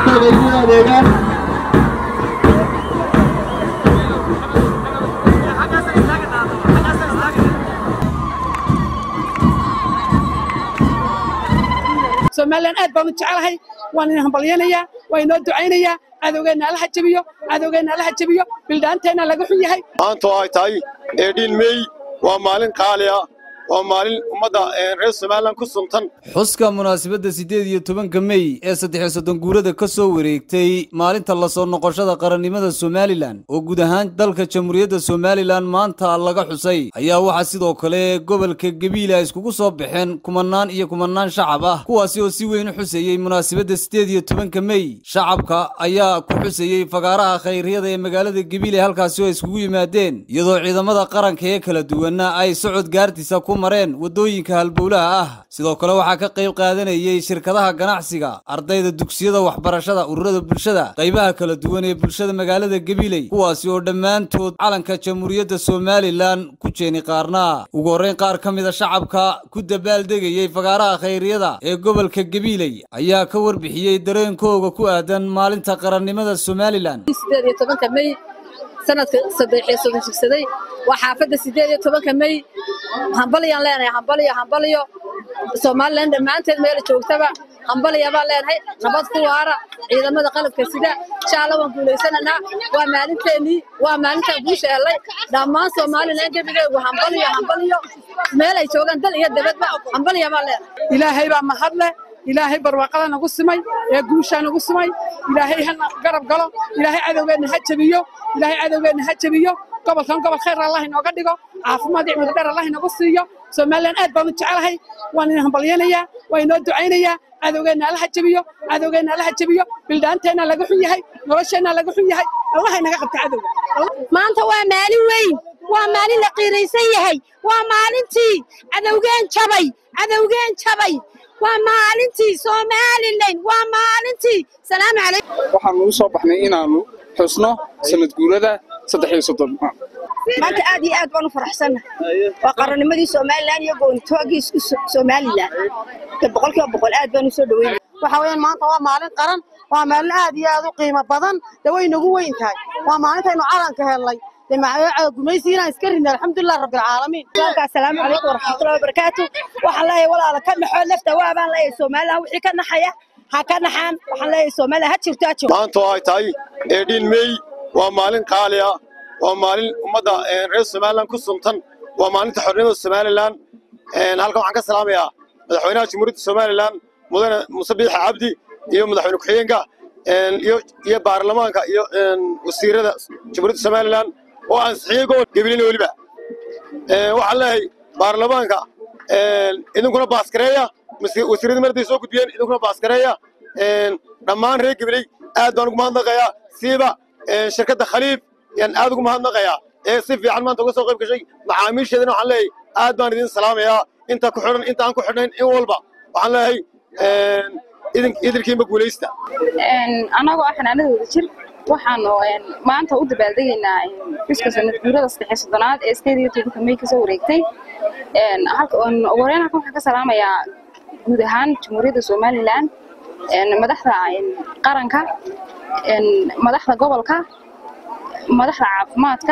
dadkooda igu adeegaan somalilan aad baan u jecelahay waan idin hambalyanayaa waa inoo ducaynayaa cadowgeenna allaha jabiyo cadowgeenna allaha jabiyo bildhaanteenna laga xun yahay maanta oo ay tahay eedhiin meey waa maalin qaali ah waa maalin ummadda reer somalilan ku suntan xuska munaasabadda siddeed iyo tobanka mey ee saddexiyo soddon guurada ka soo wareegtay maalinta la soo noqoshada qarannimada somalilan oo guud ahaan dalka jamhuuriyadda somalilan maanta laga xusay ayaa waxaa sidoo kale gobolka gabiila iskugu soo baxeen kumanaan iyo kumanaan shacab ah kuwaasi oo si weyn u xuseeyey munaasabadda siddeed iyo tobanka mey shacabka ayaa ku xuseeyey fagaaraha khayryada ee magaalada gabiile halkaasi oo iskugu yimaadeen iyadoo ciidamada qaranka ee kala duwanna ay socod gaartiisa ku mareen waddooyinka halbowlaha ah sidoo kale waxaa ka qayb qaadanayey shirkadaha ganacsiga ardayda dugsiyada waxbarashada ururada bulshada qaybaha kala duwan ee bulshada magaalada gabiley kuwaasi oo dhammaantood calanka jamhuuriyadda somalilan ku jeeni qaarnaa ugu horreyn qaar ka mida shacabka ku dabaaldegayey fagaaraha khayryada ee gobolka gabiley ayaa ka warbixiyey dareenkooga ku aadan maalinta qarannimada somalilan mey sanadka saddexiyo soddon jigsaday waa xaafadda siddeed iyo tobanka mey hambalyaan leenahay hambalyo hambalyo somalilan dhammaanteed meela joogtaba hambalya baan leenahay nabad ku waara ciidamada qalabka sida shaalla waan guulaysananaa waa maalinteennii waa maalintaan guusha helay dhammaan somalilan gebigeegu hambalyo hambalyo meel ay joogaan dal iyo dabadba hambalya baan leenahay ilaahay baa mahadle ilaahay barwaaqada nagu simay ee guushaa nagu simay ilaahay hana garab galo ilaahay cadowgeenna ha jabiyo ilaahay cadowgeenna ha jabiyo gobolkan gobol khayr allah inooga dhigo caafimaad iyo mudadheer allah inagu siiyo somalilan aad baan u jecelahay waan idin hambalyanayaa waa inoo ducaynayaa cadowgeenna allaha jabiyo cadowgeenna allaha jabiyo bildhaanteenna laga xun yahay nolosheenna laga xun yahay allah inaga qabta cadowga maanta waa maalin weyn waa maalin la qiiraysan yahay waa maalintii cadowgeen jabay cadowgeen jabay waa maalintii somalilan waa maalintii salaamu calaykum waxaanu u soo baxnay inaannu xusno sanad guurada saddex iyo soddon maanta aad iyo aad baan u faraxsannahay waa qarannimadii somalilan iyo goonitoogii isku somalilan de boqolkiiba boqol aad baan u soo dhaweynaya waxa weeyaan maanta waa maalin qaran waa maalin aad iyo aad u qiimo badan de way nagu weyn tahay waa maalintaynu calanka helnay gumaysi inaan iska rinay alxamdulilah rabbilcaalamiin asalaamu calaykum waraxmatullahi wabarakaatu waxaan leeyahay walaala ka naxoo nafta waa baan leeyahay somalilan wixii ka naxaya ha ka naxaan waxaan leeyahay somalilan ha jirto ha jirto maanta oo ay tahay eedhiin meey waa maalin qaali ah waa maalin ummadda reer somalilan ku suntan waa maalinta xornimada somalilan halkan waxaan ka salaamayaa madaxweynaha jamhuuriyadda somalilan mudane muuse biixa cabdi iyo madaxweyne ku-xigeenka iyo baarlamaanka iyo wasiirada jamhuuriyadda somalilan oo ansixiyey gobol gabilina weliba waxaan leeyahay baarlamaanka idinkuna baaskareeya wasiirradii marday soo gudbiyeen idinkuna baaskareeya dhammaan reer gabiley aad baan ugu mahadnaqayaa siiba shirkadda khaliif yaan aad ugu mahadnaqayaa ee si fiican maanta uga soo qayb gashay macaamiisheedana waxaan leeyahay aad baan idin salaamayaa inta ku xidhan inta aan ku xidhnayn in walba waxaan leeyahay idinkiinba guulaysta annagoo ah xanaanadooda jir waxaanu maanta u dabaaldegaynaa xuska sanad guurada saddexiyo soddonaad ee sideed iyo tobanka mey kasoo wareegtay ugu horeyn halkan waxaan ka salaamayaa guud ahaan jamhuuriyadda somalilan madaxda qaranka madaxda gobolka madaxda caafimaadka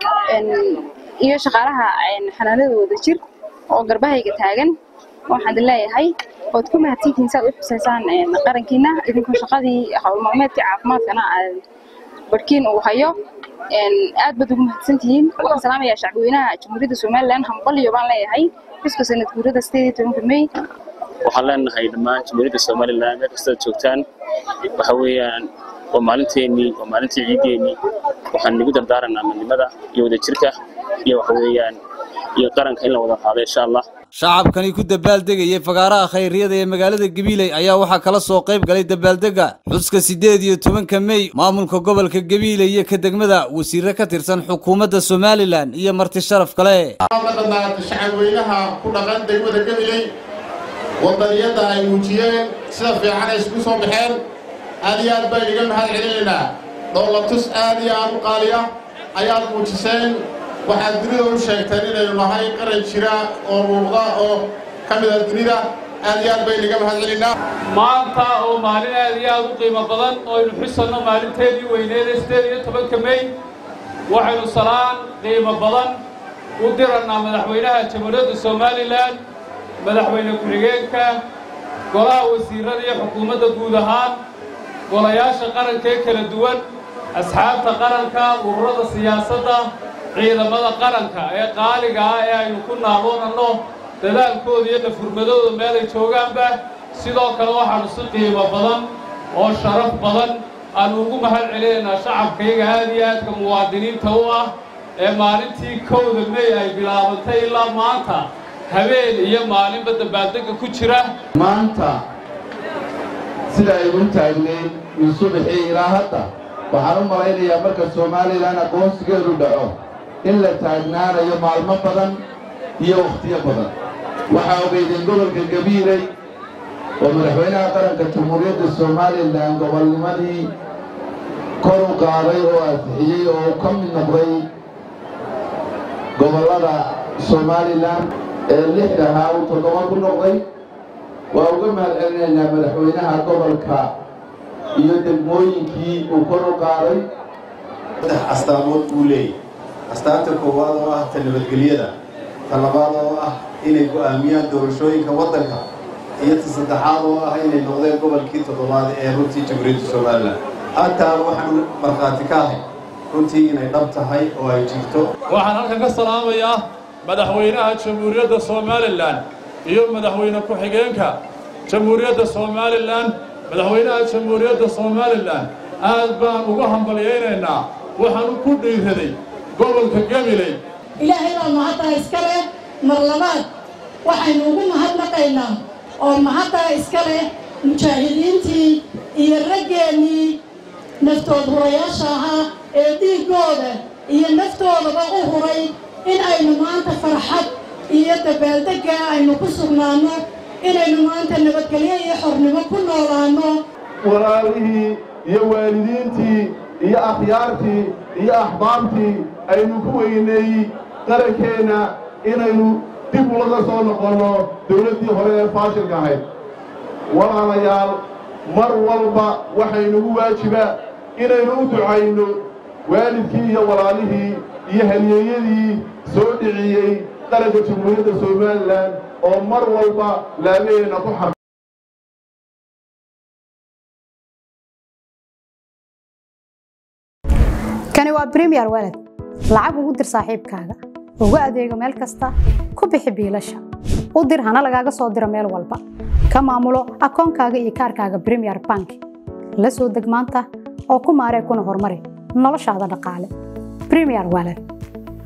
iyo shaqaalaha xanaanadooda jir oo garbahayga taagan waxaan idin leeyahay ood ku mahadsantihiin si aad u xusaysaan qarankiina idinkoo shaqadii hawl maalmeedkii caafimaadkana barhkiin uu hayo aad baad ugu mahadsantihiin waxaan salaamayaa shacbweynaha jamhuuriyadda somalilan hambalyo baan leeyahay xuska sanad guurada sideed iyo tobanka mey waxaan leenahay dhammaan jamhuuriyadda somalilan meel kastaad joogtaan waxa weeyaan waa maalinteennii waa maalintii ciideennii waxaan nagu dardaaranaa midnimada iyo wadajirka iyo waxa weeyaan iyo qaranka in la wada qaado insha allah shacabkani ku dabaaldegayay fagaaraha khayryada ee magaalada gabiiley ayaa waxaa kala soo qayb galay dabaaldega xuska siddeed iyo tobanka mey maamulka gobolka gabiiley iyo ka degmada wasiire ka tirsan xukuumadda somalilan iyo marti sharaf kale shacabweynaha ku dhaqan degmada gabiley wadaniyadda ay muujiyeen sida fiican ay isku soo baxeen aad iyo aad baan iga mahad celinaynaa dhoolatus aad iyo aad u qaaliya ayaad muujiseen waxaad dunida u sheegteen inaynu nahay qaran jira oo muuqda oo ka mida dunida aad iyo aad baynu iga mahad celinaa maanta oo maalin aad iyo aad u qiimo badan oo aynu xusanno maalinteedii weyneed ee sideed iyo tobanka mey waxaynu salaan qiimo badan u dirannaa madaxweynaha jamhuuriyadda somalilan madaxweyne ku-xigeenka golaha wasiirada iyo xukuumadda guud ahaan golayaasha qaranka ee kala duwan asxaabta qaranka ururada siyaasadda ciidamada qaranka ee qaaliga ah ee aynu ku naadoonanno dadaalkooda iyo dhafurmadooda meelay joogaanba sidoo kale waxaanu si qiimo badan oo sharaf badan aanu ugu mahad celinaynaa shacabkayga aad iyo aadka muwaadiniinta u ah ee maalintii kowda mey ay bilaabantay ilaa maanta habeen iyo maalinba dabaaldegga ku jira maanta sida ay u taagnayd min subaxii ilaa hadda waxaan u malaynayaa marka somalilan aqoonsigeedu dhaco in la taagnaanayo maalmo badan iyo wakhtiyo badan waxaa ogeydeen gobolka gabiiley oo madaxweynaha qaranka jamhuuriyadda somalilan gobolnimadii kor u qaaday oo ansixiyey oo uu ka mid noqday gobollada somalilan ee lixdahaa uu toddoba ku noqday waa uga mahad celinaynaa madaxweynaha gobolka iyo degmooyinkii uu kor u qaaday saddex astaamood buu leeyahy astaanta koowaad oo ah ta nabadgelyada ta labaad oo ah inay go'aamiyaan doorashooyinka waddanka iyo ta saddexaad oo ah inay noqdeen gobolkii toddobaad ee runtii jamhuuriyadda somalilan hataa waxaan markhaati ka ahay runtii inay dhab tahay oo ay jirto waxaan halkan ka salaamayaa madaxweynaha jamhuuriyadda somalilan iyo madaxweyne ku-xigeenka jamhuuriyadda somalilan madaxweynaha jamhuuriyadda somalilan aad baan uga hambalyaynaynaa waxaanu ku dhiiraday gobolka gabiley ilaahay baa mahaddaa iska leh mar labaad waxaynu ugu mahadnaqaynaa oo mahaddaa iska leh mujaahidiintii iyo raggeennii naftood hurayaasha ahaa ee dhiiggooda iyo naftoodaba u huray in aynu maanta farxad iyo dabaaldegga aynu ku sugnaanno inaynu maanta nabadgelyo iyo xornimo ku noolaanno walaalihii iyo waalidiintii iyo akhyaartii iyo axbaabtii aynu ku weyneeyey qarankeenna inaynu dib ulaga soo noqonno dawladdii hore ee faashilka ahayd walaalayaal mar walba waxaynugu waajibaa inaynu u ducayno waalidkii iyo walaalihii iyo halyeeyadii soo dhiciyey qaranka jamhuuriyadda somalilan oo mar walba laabaheenna ku xar kani waa bremiyer walad lacag ugu dir saaxiibkaaga ugu adeego meel kasta ku bixi biilasha u dir hana lagaaga soo diro meel walba ka maamulo akoonkaaga iyo kaarkaaga bremiyer bank la soo deg maanta oo ku maaree kuna horumari noloshaada dhaqaale bremiyer walad